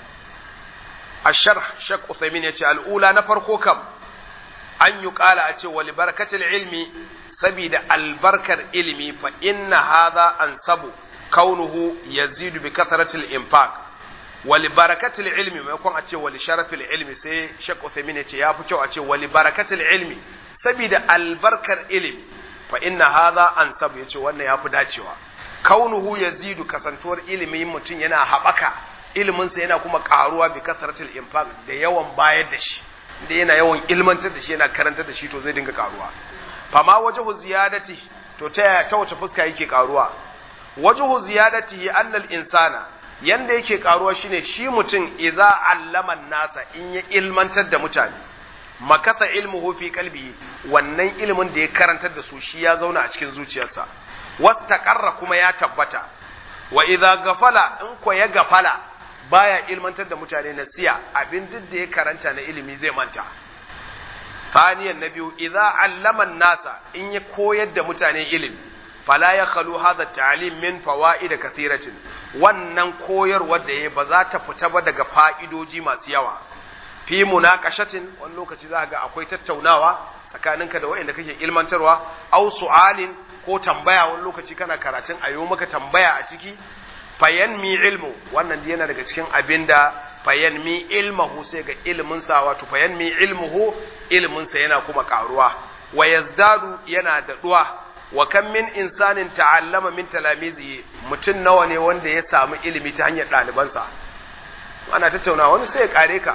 ashar shak uthaymin yace al'ula na farko kam an yi kala a ce wa barakatul ilmi sabida albarkar ilimi fa inna hadha ansabu kaunuhu yazidu bi kathratil infaq wa li barakatil ilmi maimakon a ce wa li sharafil ilmi sai Sheikh Uthaymeen ya ce ya fi kyau a ce wa li barakatil ilmi sabida albarkar ilimi fa inna hadha ansabu yace wannan ya fi dacewa kaunuhu yazidu kasantuwar ilimin mutum yana haɓaka iliminsa yana kuma ƙaruwa bi kasratil infaq da yawan bayar da shi da yana yawan ilmantar da shi yana karantar da shi to zai dinga ƙaruwa fama wajahu ziyadati to ta ta wace fuska yake karuwa wajahu ziyadati annal insana yanda yake karuwa shine shi mutum idza allama nasa in ya ilmantar da mutane makasa ilmuhu fi qalbi wannan ilimin da ya karantar da su shi ya zauna a cikin zuciyarsa wastaqarra kuma ya tabbata wa idza gafala in ko ya gafala baya ilmantar da mutane nasiya abin duk da ya karanta na ilimi zai manta ثانيا نبي إذا علم الناس إن يكويد متاني علم فلا يخلو هذا التعليم من فوائد كثيرة wannan koyar wadda ya ba za ta fita ba daga fa'idoji masu yawa fi munakashatin wani lokaci za ga akwai tattaunawa tsakaninka da waɗanda kake ilmantarwa au su'alin ko tambaya wani lokaci kana karatun a maka tambaya a ciki fayanmi ilmu wannan yana daga cikin abinda fayanmi ilmahu sai ga ilmin sa wato fayanmi ilmuhu ilmin sa yana kuma karuwa wa yazdadu yana daɗuwa wa kan min insanin ta'allama min talamizi mutum nawa ne wanda ya samu ilimi ta hanyar ɗalibansa ana tattauna wani sai ya kare ka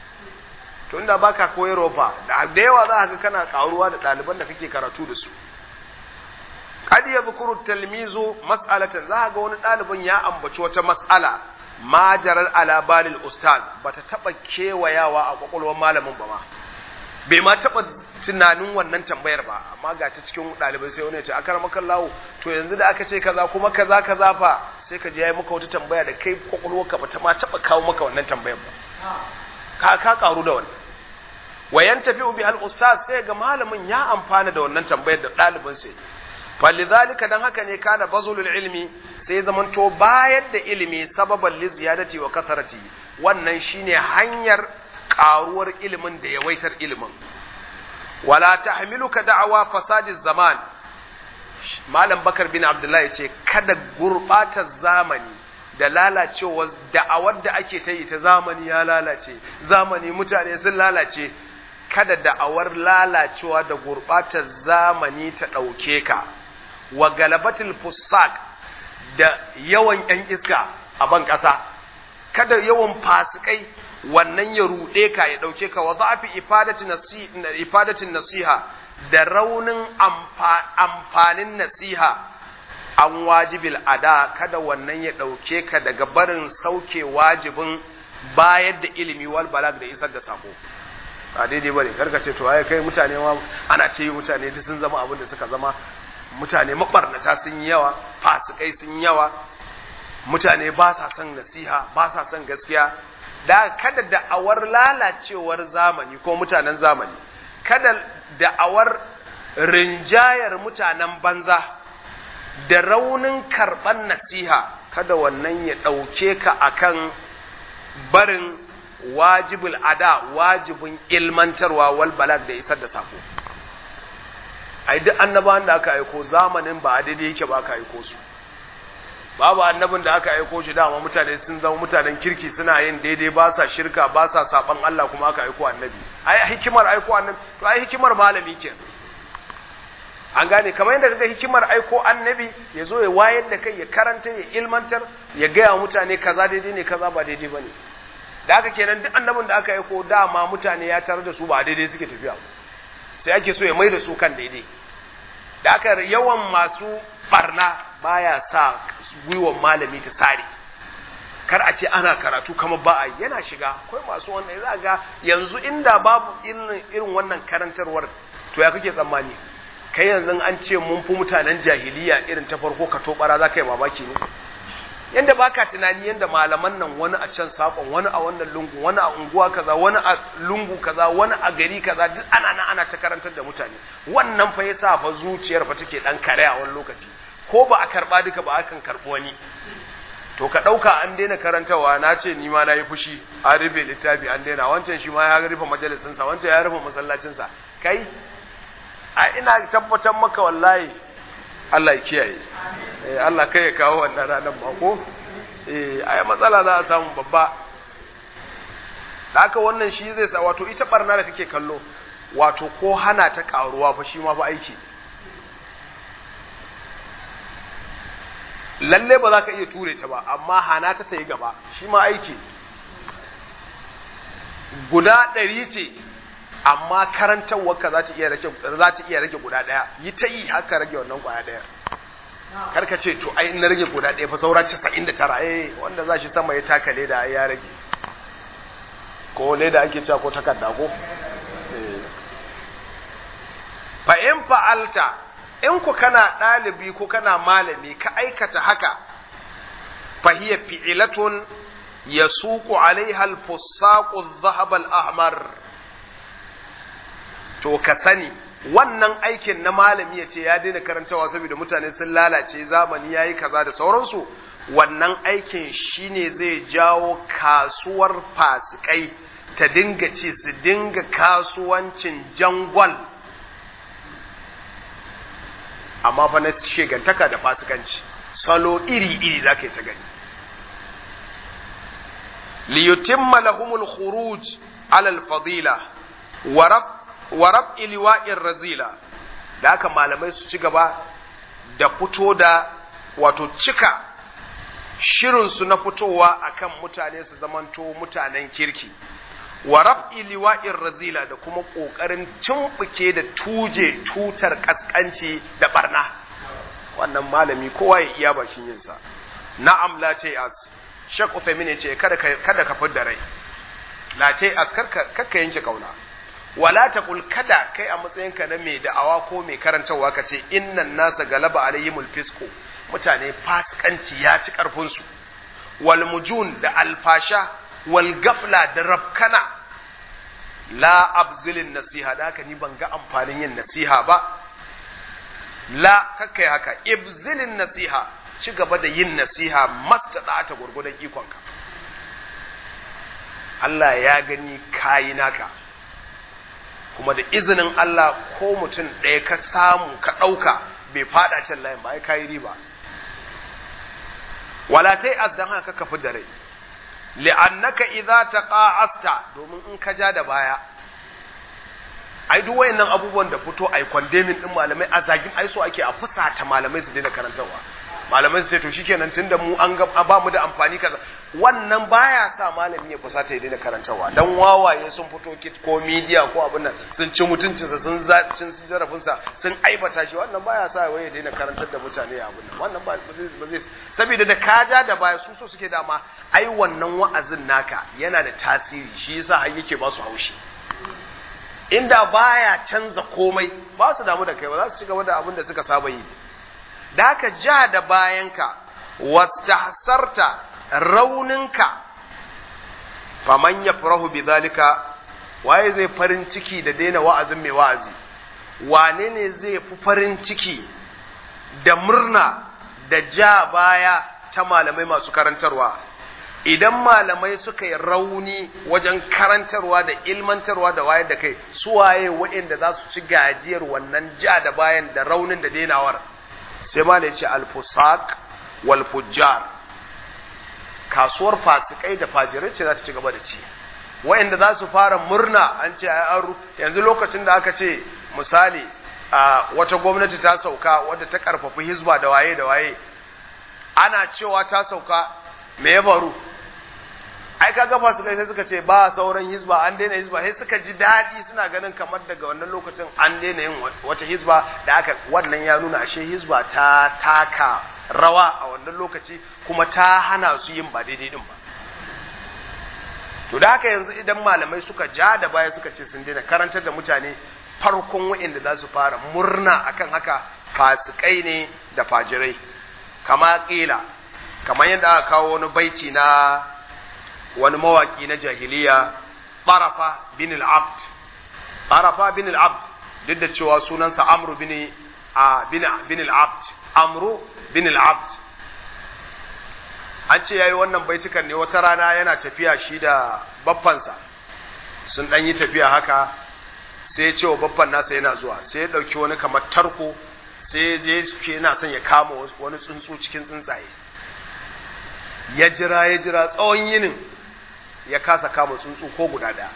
to inda baka koyarwa fa da yawa za ka kana karuwa da ɗaliban da kake karatu da su qad yadhkuru talmizu mas'alatan za ga wani ɗalibin ya ambaci wata mas'ala ma jarar ala balil ustaz bata taba kewayawa a kwakwalwar malamin ba ma bai ma taba tunanin wannan tambayar ba amma ga ta cikin ɗalibai sai wani ya ce akar maka lawo to yanzu da aka ce kaza kuma kaza kaza fa sai ka je yayi maka wata tambaya da kai kwakwalwarka ba ta ma taba kawo maka wannan tambayar ba ka ka karu da wannan wayan tafi bi al ustaz sai ga malamin ya amfana da wannan tambayar da ɗalibin sai falidhalika dan haka ne kana bazulul ilmi sai zamanto bayar da ilimi sababan li ziyadati wa kasarati wannan shine hanyar karuwar ilimin da yawaitar ilimin wala tahmiluka da'awa fasadi zaman malam bakar bin abdullahi yace kada gurbatar zamani da lalacewar da'awar da ake ta yi ta zamani ya lalace zamani mutane sun lalace kada da'awar lalacewa da gurbatar zamani ta ɗauke ka wa galabatul fusak da yawan ‘yan iska a ban ƙasa, kada yawan fasikai wannan ya ruɗe ka ya ɗauke ka wa za'afi ifadatin nasiha da raunin amfanin nasiha an wajibil ada kada wannan ya ɗauke ka daga barin sauke wajibin bayar da ilimi wal balag da isar da sako. ba daidai bane karka ce to ai kai mutane ma ana ce mutane duk sun zama abin da suka zama mutane mabarnata sun yi yawa fasikai sun yi yawa mutane ba sa son nasiha ba sa son gaskiya da kada da'awar lalacewar zamani ko mutanen zamani kada da'awar rinjayar mutanen banza da raunin karɓar nasiha kada wannan ya ɗauke ka akan barin wajibul ada wajibin ilmantarwa wal balag da isar da sako ai duk annabawan da aka aiko zamanin ba daidai yake ba aka aiko su babu annabin da aka aiko shi dama mutane sun zama mutanen kirki suna yin daidai ba sa shirka ba sa saban Allah kuma aka aiko annabi ai hikimar aiko annabi to ai hikimar malami ke an gane kamar yadda kaga hikimar aiko annabi ya zo ya wayar da kai ya karanta ya ilmantar ya gaya wa mutane kaza daidai ne kaza ba daidai bane da haka kenan duk annabin da aka aiko dama mutane ya tarar da su ba daidai suke tafiya sai ake so ya mai da su kan daidai da aka yawan masu barna baya sa gwiwan malami ta sare kar a ce ana karatu kamar ba a yana shiga akwai masu wannan za ga yanzu inda babu irin wannan karantarwar to ya kake tsammani kai yanzu an ce mun fi mutanen jahiliya irin ta farko ka tobara za ka yi mamaki ne yanda baka tunani yanda malaman nan wani a can sakon wani a wannan lungu wani a unguwa kaza wani a lungu kaza wani a gari kaza duk ana nan ana ta karantar da mutane wannan fa yasa fa zuciyar fa take dan kare a wani lokaci ko ba a karba duka ba akan karbi wani to ka dauka an daina karantawa na ce ni ma nayi fushi an rufe littafi an daina wancan shi ma ya rufe majalisin sa wancan ya rufe masallacin sa kai a ina tabbatar maka wallahi Allah ya kiyaye Allah kai ya kawo wannan ranar ba ko eh ai matsala za a samu babba da haka wannan shi zai sa wato ita barna da kake kallo wato ko hana ta karuwa fa shi ma fa aiki lalle ba za ka iya ture ta ba amma hana ta ta yi gaba shi ma aiki guda ɗari ce amma karantarwarka za ta iya rage za ta iya rage guda ɗaya yi ta yi haka rage wannan kwaya ɗaya karka ce to ai na rage guda ɗaya fa saura 99 eh wanda za shi sama ya taka leda ya rage ko leda ake cewa ko takarda ko fa in fa'alta in ku kana ɗalibi ko kana malami ka aikata haka fa hiya fi'latun yasuqu alaiha al-fusaqu adh-dhahab al-ahmar to ka sani wannan aikin na malami ya ce ya daina karantawa saboda mutane sun lalace zamani yayi kaza da sauransu wannan aikin shine zai jawo kasuwar fasikai ta dinga ce su dinga kasuwancin jangwal amma fa na shegantaka da fasikanci salo iri-iri za ka yi ta gani liyutimma lahumul khuruj ala al-fadila wa rab wa rab liwa'ir razila da haka malamai su ci gaba da fito da wato cika shirinsu na fitowa akan mutane su zamanto mutanen kirki wa raf'i liwa'ir razila da kuma kokarin tumbuke da tuje tutar kaskanci da barna wannan malami kowa ya iya bakin yinsa na'am la as Sheikh Uthaymeen yace kada ka kada ka fidda rai la as karka kakka yanke kauna wala taqul kada kai a matsayinka na mai da'awa ko mai karantawa kace innan nasa galaba alayhimul fisqu mutane fasikanci ya ci karfin su wal mujun da alfasha wal gafla da rabkana la abzilin nasiha da haka ni ban ga amfanin yin nasiha ba la kakkai haka ibzilin nasiha ci gaba da yin nasiha mastada ta gurgudan ikonka Allah ya gani kayi naka kuma da izinin Allah ko mutum ɗaya ka samu ka ɗauka bai fada can layin ba ya kayi riba wala tai azdan haka ka fi da rai li'annaka idza taqa'asta domin in ka ja da baya ai duk wayannan abubuwan da fito ai condemning din malamai a zagin ai so ake a fusata malamai su daina karantarwa malamai su ce to shikenan tunda mu an ga ba mu da amfani kaza wannan baya sa malami ya fusata ya daina karantarwa dan wawaye sun fito kit ko media ko abin nan sun ci mutuncinsa sun zacin jarafinsa sun aibata shi wannan baya sa wai ya daina karantar da mutane abin nan wannan ba zai saboda da kaja da baya su so suke dama ai wannan wa'azin naka yana da tasiri shi yasa har yake ba su haushi inda baya canza komai ba su damu da kai ba za su ci gaba da abin da suka saba yi da haka ja da bayanka wastahsarta rauninka faman ya farahu bi zalika waye zai farin ciki da daina wa'azin mai wa'azi wane ne zai fi farin ciki da murna da ja baya ta malamai masu karantarwa idan malamai suka yi rauni wajen karantarwa da ilmantarwa da wayar da kai su waye waɗanda za su ci gajiyar wannan ja da bayan da raunin da dainawar sai ma da ya ce alfusak wal fujjar kasuwar fasikai da fajirai ce za su ci gaba da ci wa'anda za su fara murna an ce ai an yanzu lokacin da aka ce misali a wata gwamnati ta sauka wadda ta karfafi hizba da waye da waye ana cewa ta sauka me ya faru ai kaga fasikai sai suka ce ba sauran hizba an daina hizba sai suka ji daɗi suna ganin kamar daga wannan lokacin an daina yin wata hizba da aka wannan ya nuna ashe hizba ta taka rawa a wannan lokaci kuma ta hana su yin ba daidai din ba to da haka yanzu idan malamai suka ja da baya suka ce sun daina karantar da mutane farkon wa'inda za su fara murna akan haka fasikai ne da fajirai kama kila kamar yadda aka kawo wani baiti na wani mawaki na jahiliya Tarafa bin al-Abd Tarafa bin al-Abd duk da cewa sunansa Amru bin bin al-Abd Amru bin al-Abd an ce yayi wannan baitukan ne wata rana yana tafiya shi da baffansa sun dan yi tafiya haka sai ya ce wa baffan nasa yana zuwa sai ya dauki wani kamar tarko sai ya je suke yana son ya kama wani tsuntsu cikin tsuntsaye ya jira ya jira tsawon yinin ya kasa kama tsuntsu ko guda ɗaya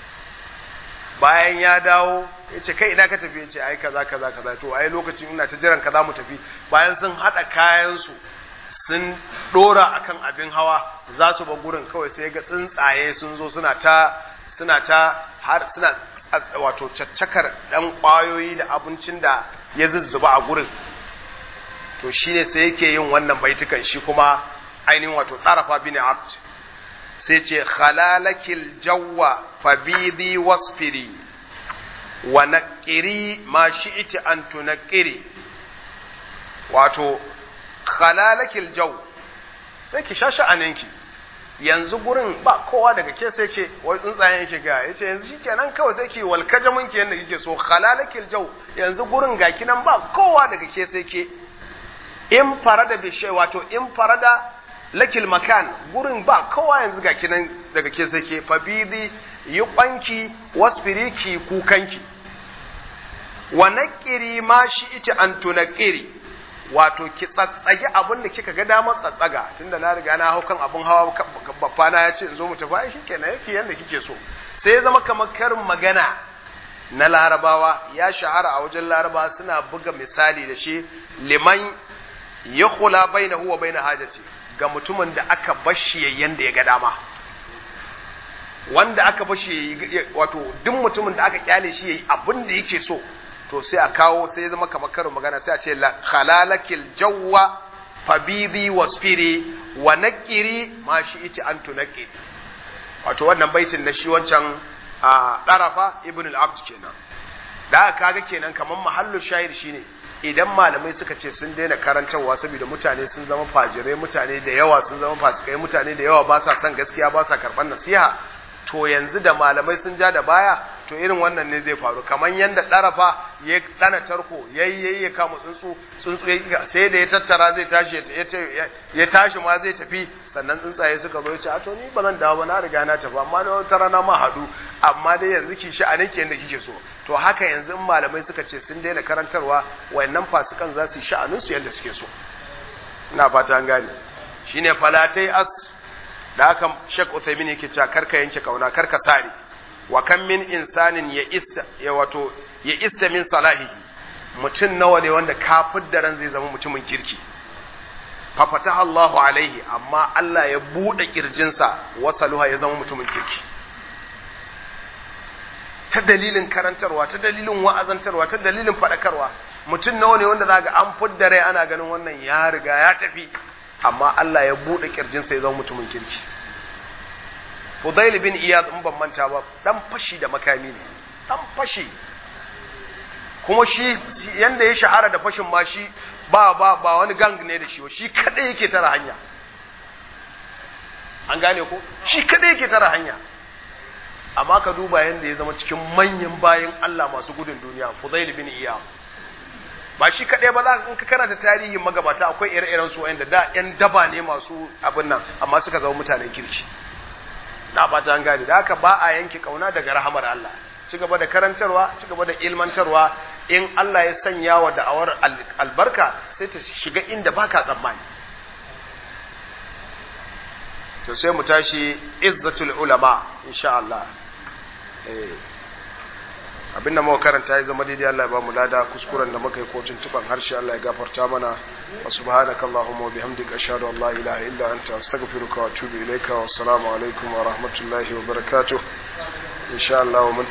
bayan ya dawo ya ce kai ina ka tafi ya ce ai kaza kaza kaza to ai lokacin ina ta jiran kaza mu tafi bayan sun haɗa kayansu sun ɗora akan abin hawa za su ba gurin kawai sai ga tsuntsaye sun zo suna ta suna ta har suna wato caccakar ɗan ƙwayoyi da abincin da ya zuzzuba a gurin to shine sai yake yin wannan baitukan shi kuma ainihin wato tsarafa bin abd sai ce khalalakil jawwa fabidi wasfiri wa naqiri ma shi'ti an tunqiri wato khalalakil jaw sai ki shashi aninki yanzu gurin ba kowa daga ke sai ke wai tsuntsayen yake ga yace yanzu shikenan kawai sai ki walkaja munki yanda kike so khalalakil jaw yanzu gurin ga kinan ba kowa daga ke sai ke in farada bi shay wato in farada lakil makan gurin ba kowa yanzu ga kinan daga ke sai ke fabidi yi kwanki wasfiri ki kukanki wa naqiri ma shi ita an tunaqiri wato ki tsatsage abin da kika ga damar tsatsaga tunda na riga na hau kan abin hawa babba na ya ce in zo mu tafi ai shikenan yake yanda kike so sai ya zama kamar karin magana na larabawa ya shahara a wajen larabawa suna buga misali da shi liman ya kula bainahu wa baina hajati ga mutumin da aka bashi yayin da ya ga dama wanda aka bashi wato duk mutumin da aka kyale shi yayi abin da yake so to sai a kawo sai ya zama kamar karin magana sai a ce khalalakil jawwa fabidi wasfiri wa nakiri ma shi iti an tunaqi wato wannan baitin na shi wancan a darafa ibn al-abd kenan da kaga kenan kamar mahallu shayir shine idan malamai suka ce sun daina karantarwa saboda mutane sun zama fajirai mutane da yawa sun zama fasikai mutane da yawa ba sa son gaskiya ba sa karɓar nasiha to yanzu da malamai sun ja da baya to irin wannan ne zai faru kamar yadda ɗarafa ya ɗana tarko ya yi ya kama tsuntsu tsuntsu sai da ya tattara zai tashi ya tashi ma zai tafi sannan tsuntsaye suka zo ya ce a to ni ba zan dawo ba na riga na tafi amma na wata rana ma haɗu amma dai yanzu ki shi a nan yadda kike so to haka yanzu in malamai suka ce sun daina karantarwa wayannan fasikan za su yi sha'anin su yadda suke so ina fata an gane shine falatai as da haka Sheikh Uthaymeen yake cewa karka yanke kauna karka sare wa kan min insanin ya ista ya wato ya ista min salahihi mutum nawa ne wanda kafir da ran zai zama mutumin kirki fa fataha Allahu alaihi amma Allah ya bude kirjinsa wasaluha ya zama mutumin kirki ta dalilin karantarwa ta dalilin wa'azantarwa ta dalilin fadakarwa mutum nawa ne wanda zaga an fudda rai ana ganin wannan ya riga ya tafi amma Allah ya bude kirjinsa ya zama mutumin kirki Fudail bin Iyad in ban manta ba dan fashi da makami ne dan fashi kuma shi yanda ya shahara da fashin ma shi ba ba ba wani gang ne da shi shi kadai yake tara hanya an gane ko shi kadai yake tara hanya amma ka duba yanda ya zama cikin manyan bayan Allah masu gudun duniya Fudail bin Iyad ba shi kaɗai ba za in ka karanta tarihin magabata akwai ire-iren su wanda da ƴan daba ne masu abin nan amma suka zama mutanen kirki na fata an gane da haka ba a yanke kauna daga rahamar Allah ci gaba da karantarwa ci gaba da ilmantarwa in Allah ya sanya wa da'awar albarka sai ta shiga inda baka tsammani to sai mu tashi izzatul ulama insha Allah eh abin da muka karanta ya zama daidai Allah ya ba mu lada kuskuren da muka yi kotun tuban harshe Allah ya gafarta mana wa subhanaka allahumma wa bihamdika ashhadu an la ilaha illa anta astaghfiruka wa atubu ilaika wa assalamu alaikum wa rahmatullahi wa barakatuh insha Allah